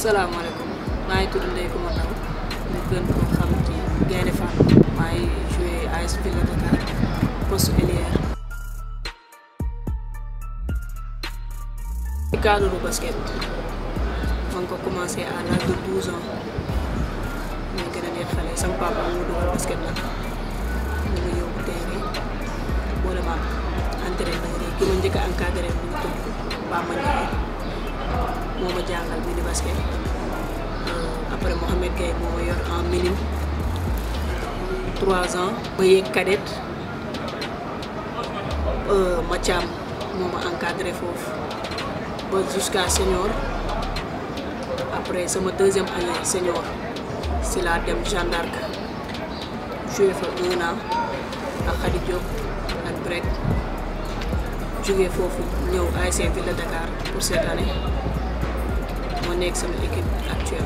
salaamaaleykum maa ngi tudd Ndeye Coumba Ndao ñu gën ko xam ci Gaynde Fatma maa ngi joué AS Ville de Dakar poste ailier. ci cadre du basket ma ngi ko commencé à l'âge de 12 ans ñu gën a nekk xale sama papa mu dugal basket nag ñu ngi yóbbu terrain boole ma entraîneur yi ki ma njëkk a encadré mu ngi tudd Bamba Ndiaye moo ma jàngal mini basket après Mohamed Gueye moo ma yor en minime trois ans ma yéeg cadette Mathiam moo ma encadré foofu ba jusqu'à senior après sama deuxième année senior si laa dem Jeanne d'Arc joué fa un an ak Khady Diop ak Brek jógee foofu ñëw ASC Ville de Dakar pour cette année moo nekk sama équipe actuelle.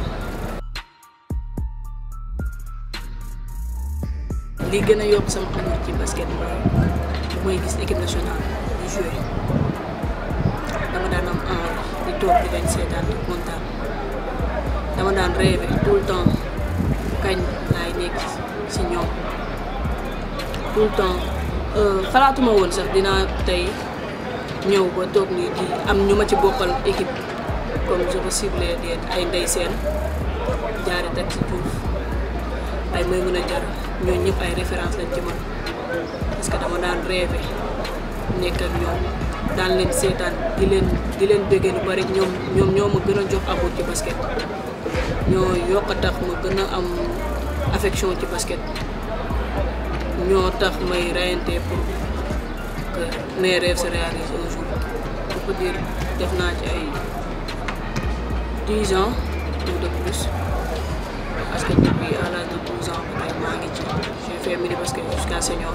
li gën a yokk sama amour ci basket mooy bu may gis équipe nationale di joué dama daan am envie di toog di leen seetaan di kontaan dama daan rêvé tout le temps kañ laay nekk ci ñoom tout le temps xalaatuma woon sax dinaa tey ñëw ba toog nii di am ñu ma ci bokkal équipe comme je peux cibler des ay ndey seen jaare tak ci Diouf ay may mën a jar ñooñu ñëpp ay référence lañ ci man parce que dama daan rêvé nekk ak ñoom daan leen seetaan di leen di leen bëggee lu bari ñoom ñoom ñoo ma gën a jox amour ci basket ñoo yokk a tax ma gën a am affection ci basket ñoo tax may rayante pour que mes rêves se réalisent un jour on peut dire def naa ci ay dix ans ou de plus parce que depuis à l'âge de douze ans ba tey maa ngi ci j'ai fait mini basket jusqu'à senior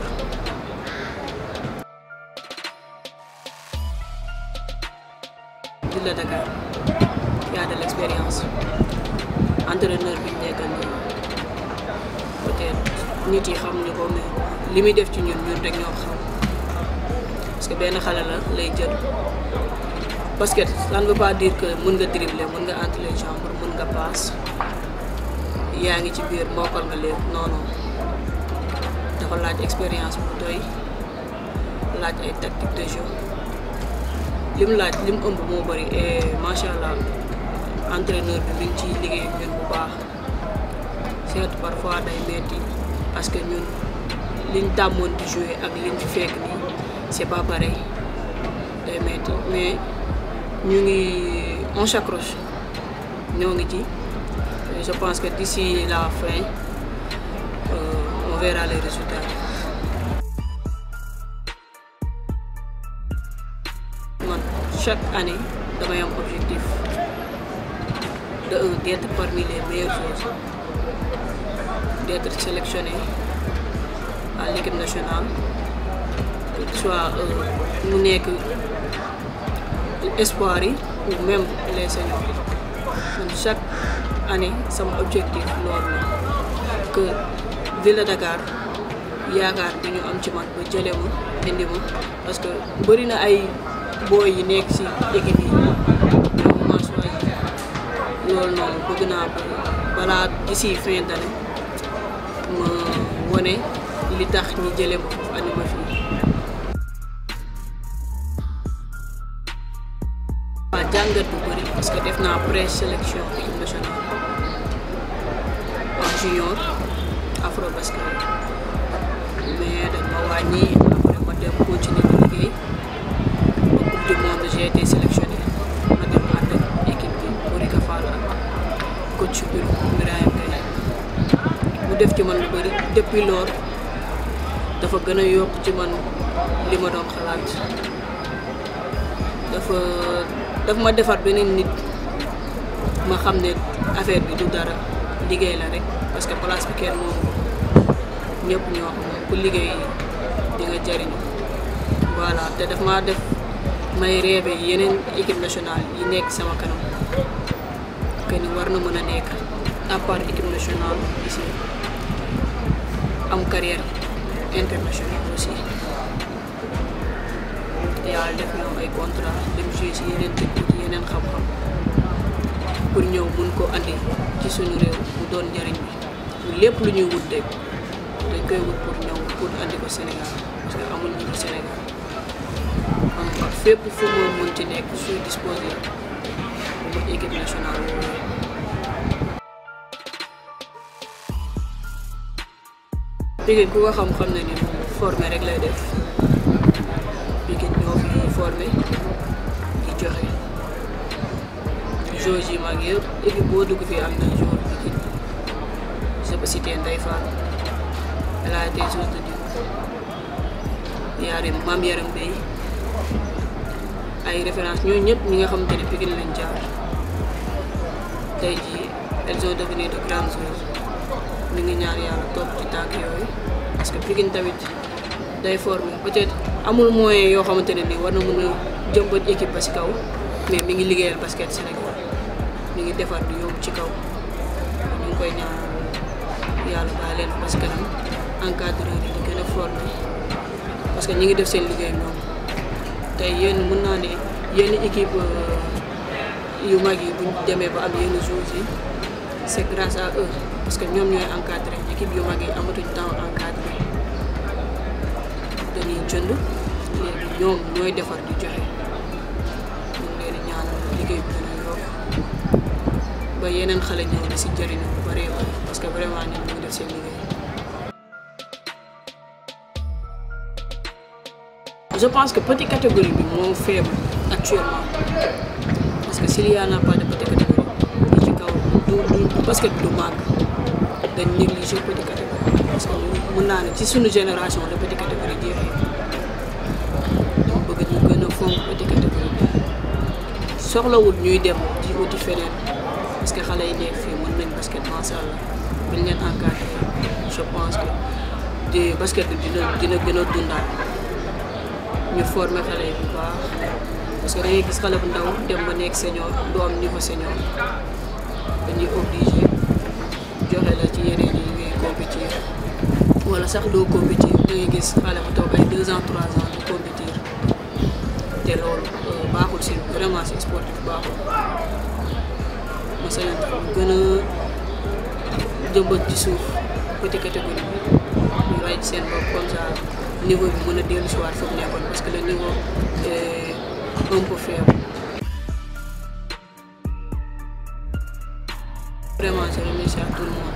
Ville de Dakar y a de l'expérience entraîneur bi ñu nekkal nii peut-être nit yi xamuñu ko mais li muy def ci ñun ñun rek ñoo xam parce que benn xale la lay jël basket ça ne veut pas dire que mën nga dribbler mën nga entre les jambes mën nga passe yaa ngi ci biir mbokkal nga léegi non non dafa laaj expérience bu doy laaj ay tactique de jeu lim laaj lim ëmb moo bëri et macha allah entraîneur bi mi ngi ciy liggéey ak ñun bu baax certes parfois day metti parce que ñun liñ tàmmoon di jouer ak liñ fi fekk nii c'est pas pareil day metti mais ñu ngi on s'accroche ñoo ngi ci je pense que d'ici la fin euh, on verra les résultats. man chaque année damay am objectif de un d'être parmi les meilleurs joueurs d'être sélectionné à l'équipe nationale que ce soit mu nekk espoir yi ou même les seniors man chaque année sama objectif loolu la que Ville de Dakar yaakaar bi ñu am ci man ba jëlee ma indi ma parce que bëri na ay booy yi nekk ci équipe yi ñoom ma choisir loolu noonu bëgg naa ko balaa d'ici fin d'année ma wone li tax ñi jëlee ma foofu andi ma fii. waa jàngat bu bëri parce que def naa pré-sélection équipe nationale en junior afro basket mais dañ ma wàññi après ma dem continuer di liggéey ba coupe du monde j'ai été sélectionné ma dem ànd ak équipe bi Borika Fall ak coach bi Birahim Gaye mu def ci man lu bëri depuis loolu dafa gën a yokk ci man li ma doon xalaat dafa daf ma defar beneen nit ma xam ne affaire bi du dara liggéey la rek parce que place bi kenn moom ñëpp ñoo xam moom ku liggéey di nga jariñu voilà te daf maa def may rêvé yeneen équipe nationale yi nekk sama kanam que ni war na mën a nekk à part équipe nationale ici am carrière internationale aussi yàlla def ñoom ay contrat dem jouer si yeneen dëkk ci yeneen xam-xam pour ñëw mun ko andi ci suñu réew mu doon njëriñ bi lépp lu ñuy wut rek dañ koy wut pour ñëw pour andi ko Sénégal parce que amul ñu Sénégal am fa fépp fu mu mun ci nekk suy disposé mu équipe nationale woowu Pikine ku ko xam-xam ne ni moom formé rek lay def Pikine ñoo fi formé di joxe joueurs yi mag yëpp équipe boo dugg fii am na joueur Pikine je peux citer Ndeye Fall elle a été joueuse de Duc Yarim Mame Yaram Bey ay référence ñooñu ñëpp ñi nga xamante ne Pikine lañ jaar tey jii elles ont devenu de grandes joueuses ñu ngi ñaar yàlla topp ci tànk yooyu parce que Pikine tamit day former peut-être amul moyen yoo xamante ne nii war na mën a jëmbat équipe ba ci kaw mais mi ngi liggéeyal basket Sénégal mi ngi defar di yóbbu ci kaw ñu ngi koy ñaanal yàlla bàyyi leen parce que nag encadreur yi di gën a former parce que ñi ngi def seen liggéey ñoom tey yéen mën naa ne yenn équipe yu mag yi buñ demee ba am yenn jours yi c'est grâce à eux parce que ñoom ñooy encadré équipe yu mag yi amatuñ temps encadré dañuy jënd léegi ñoom ñooy defar di joxe ñu ngi leen di ñaanal liggéey bi gën a yokk ba yeneen xale ñëw di si jëriñu bu bëree bëri parce que vraiment ñoom ñu ngi def seen liggéey. je pense que petite catégorie bi moo faible actuellement parce que s'il y en a pas de petite catégorie bi ci kaw du du basket bi du màgg dañ négliger petite catégorie parce que mën naa ne ci suñu génération la petite catégorie jeexee dama bëgg ñu gën a fonk petite catégorie bi soxlawul ñuy dem di wuti feneen parce que xale yi nekk fii mën nañ basket macha allah buñ leen encadré je pense que di basket bi dina dina gën a dundaat ñu formé xale yi bu baax parce que da ngay gis xale bu ndaw dem ba nekk senior du am niveau senior dañuy obligé joxe la ci yeneen yi ngay compétir wala sax doo compétir da ngay gis xale bu toog ay deux ans trois ans di compétir te loolu baaxul si vraiment si sportif baaxul ma sañoon gën a jëmbat ci suuf petit catégorie bi ñu rey ci seen bopp comme ça niveau bi mën a dellu si waat foofu nekkoon parce que le niveau est un peu faible. vraiment je remercie à tout le monde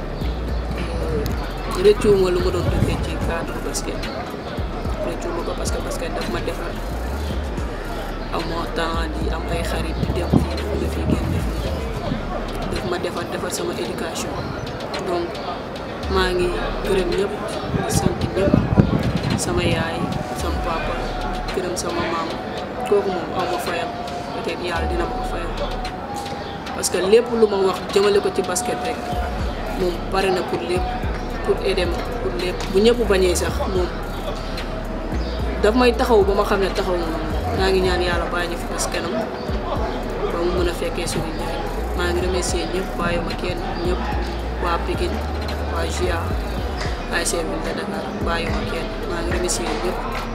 rëccuwuma lu ma doon duggee ci cadre basket rëccuwuma ko parce que basket daf ma defar amoo temps di am ay xarit di dem fii def fii génn def daf ma defar defar sama éducation donc maa ngi gërëm ñëpp di sant ñëpp sama yaay sama papa gërëm sama maam kooku moom aw ma fayam peut-être yàlla dina ma ko fayam parce que lépp lu ma wax jëmale ko ci basket rek moom pare na pour lépp pour aider ma pour lépp bu ñëpp bañee sax moom daf may taxaw ba ma xam ne taxaw ma maa ngi ñaan yàlla bàyyi ñu fi parce que kanam ba mu mën a fekkee suñu njëriñ maa ngi remercier ñëpp bàyyi ma kenn ñëpp waa Pikine waa GIA ASC Ville de Dakar bàyyi ma kenn maa ngi remercier ñëpp